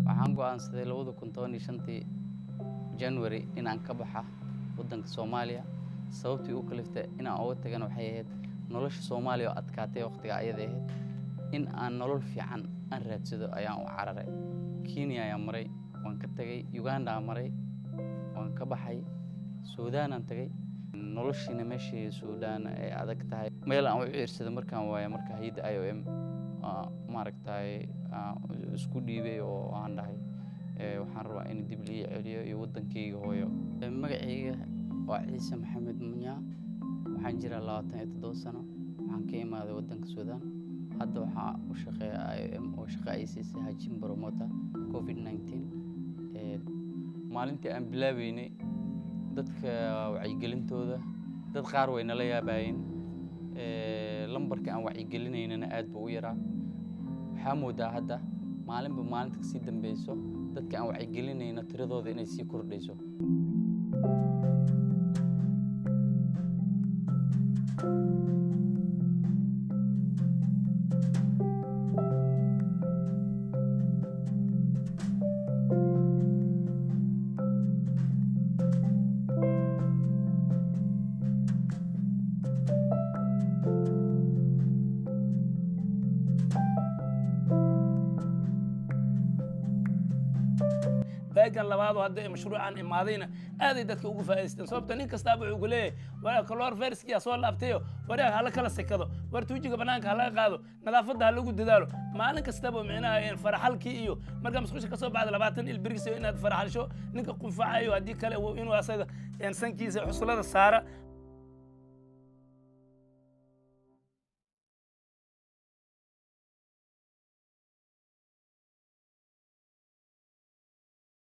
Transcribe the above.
waxaan go-aansaday labada kun toban iyo shantii january inaan ka baxa waddanka soomaaliya sababtii u kaliftay inaan uga tagana waxay ahayd nolosha soomaaliya oo adkaatay waqtiga ayada ahayd in aan nolol fiican aan raadsado ayaan u cararay kenya ayaan maray waan ka tegay uganda aan maray waan ka baxay suudaanaan tagay noloshiina meeshii suudaan ay adag tahay meel aan u ciirsada markaan waaya marka hayadda i o m maaragtay isku dhiibay oo aan dhahay waxaan rabaa in dib lii celiyo iyo waddankayga hooyo magacayga waa ciise maxamed munyaa waxaan jiraa labaatan iyo toddoba sano waxaan ka imaaday waddanka suudaan hadda waxaa u shaqeeya i o m oo shaqa ay siisay hajin bromota covid nineteen maalintii aan bilaabeynay dadka wacyigelintooda dad qaar way nala yaabaayeen lambarka aan wacyigelinaynana aad buu u yaraa waxaa moodaa hadda maalinba maalinta kasii dambeyso dadka aan wacyigelinayno tiradooda inay sii kordhayso baagan labaadoo hadda ee mashruucan imaadayna aaday dadka ugu faa'idaysteen sababta nin kastaaba wuxuu ku leeyahay war kaloor ferskiyaa soo laabtayo waraag hala kala sekado war tuujiga bannaanka halaga qaado nadaafadda ha lagu dadaalo maalin kastaba micnaha faraxalkii iyo markaa musqusha ka soo baxda labaatan il birgisayo inaad faraxalsho ninka qunfacayo haddii kale inuu asaga sankiisa xuslada saara